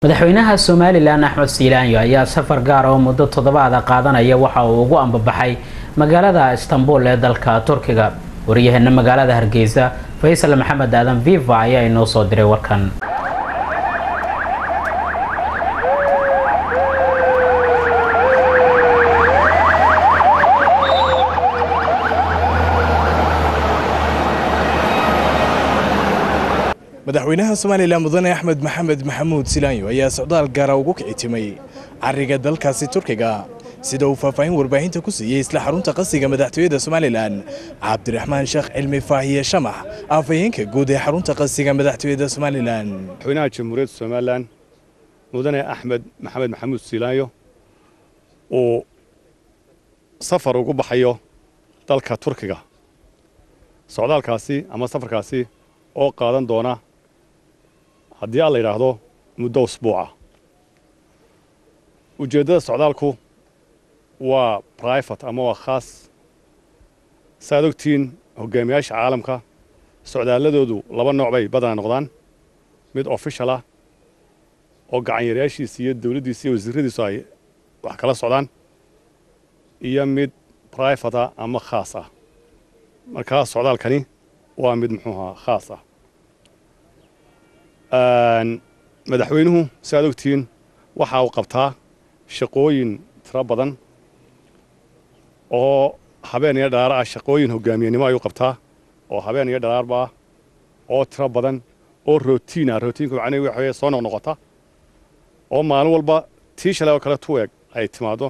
madaxweynaha somalilan axmed siilaanyo ayaa safar gaar oo muddo toddobaada qaadanaya waxa uu ugu ambabaxay magaalada istanbul ee dalka turkiga waryaheena magaalada hargeysa faysal maxamed aadan viva ayaa inoo soo diray warkan madaxweynaha somalilan mudane axmed maxamed maxamuud silaanyo ayaa socdaal gaara ugu kicitimay cariga dalkaasi turkiga sida uu faahfaahin warbaahinta ku siiyey isla xarunta qasiga madaxtooyada somalilan cabdiraxmaan sheekh cilmi faahiye shamax afhayeenka guud ee xarunta qasiga madaxtooyada somalilan madaxweynaha jamhuuriyadda somalilan mudane axmed maxamed maxamuud silaanyo uu safar ugu baxayo dalka turkiga socdaalkaasi ama safarkaasi oo qaadan doona haddii aan la yidhaahdo muddo usbuuca ujeeddada socdaalku waa brifate ama waa khaas saaad ogtihiin hogaamiyaasha caalamka socdaalladoodu laba nooc bay badanaa noqdaan mid official ah oo gacanyareyaashiisa iyo dawladdiisa iyo wasiiradiisu ay wax kala socdaan iyo mid brifate ah ama khaas ah markaa socdaalkani waa mid muxuuha khaas ah madaxweynuhu si aad ogtihiin waxa uu qabtaa shaqooyin tiro badan oo habeen iyo dhalaar ah shaqooyin hogaamiyenimo ayuu qabtaa oo habeen iyo dhalaarba ah oo tiro badan oo rotiin ah rootiinku macnihi waxa weye soo noqnoqota oo maalin walba tii shalay oo kale tu eg ay timaaddo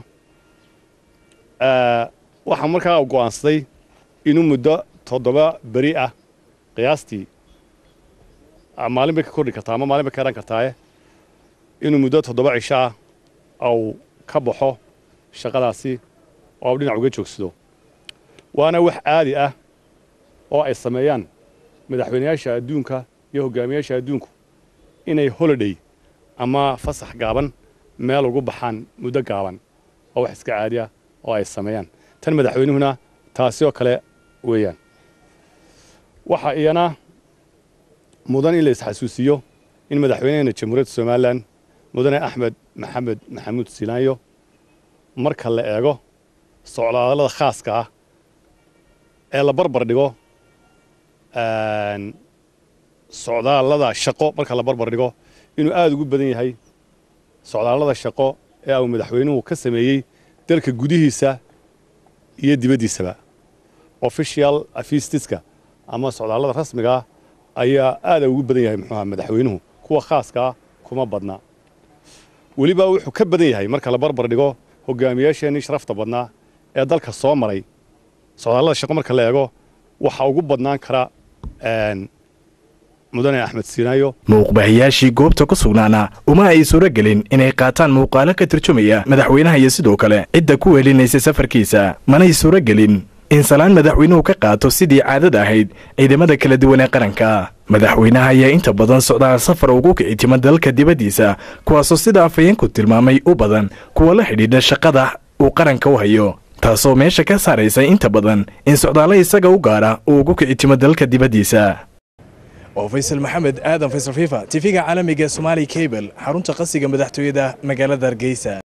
waxaa markaa u go'aansaday inuu muddo toddoba beri ah qiyaastii maalin bay ka kordhi kartaa ama maalin bay ka ehan kartaaye inuu muddo toddoba cisho ah au ka baxo shaqadaasi oo au dhinac uga joogsado waana wax caadi ah oo ay sameeyaan madaxweynayaasha adduunka iyo hogaamiyaasha adduunku inay holiday ama fasax gaaban meel ugu baxaan muddo gaaban oo wax iska caadi ah oo ay sameeyaan tan madaxweynuhuna taasi oo kale weeyaan waxa iyana mudan in la isxasuusiyo in madaxweynaheena jamhuuriyadda somalilan mudane axmed maxamed maxamuud silaanyo marka la eego socdaallada khaaska ah ee la barbar dhigo socdaallada shaqo marka la barbar dhigo inuu aada ugu badan yahay socdaallada shaqo ee uu madaxweynuhu ka sameeyey dalka gudihiisa iyo dibaddiisaba official afistiska ama socdaallada rasmiga ah ayaa aada ugu badan yahay muxuuha madaxweynuhu kuwa khaaska ah kuma badna weliba wuxuu ka badan yahay marka la barbar dhigo hogaamiyaasheenii sharafta badnaa ee dalka soo maray socdaallada shaqo marka la eego waxaa ugu badnaan kara mudane axmed siinaayo muuqbahayaashii goobta ku sugnaana uma ay suuro gelin inay qaataan muuqaalo ka turjumaya madaxweynaha iyo sidoo kale cidda ku weelinaysa safarkiisa manay suuro gelin in salaan madaxweynuhu ka qaato sidii caadada ahayd ciidamada kala duwan ee qaranka madaxweynaha ayaa inta badan socdaal safar ugu kicitima dalka dibaddiisa kuwaasoo sida afhayeenku tilmaamay u badan kuwa la xidhiidha shaqada uu qaranka u hayo taasoo meesha ka saaraysa inta badan in socdaallo isaga u gaara uu ugu kicitimo dalka dibaddiisa oo faysal maxamed aadan faysal fifa tifiga caalamiga somaali cable xarunta qasiga madaxtooyada magaalada hargeysa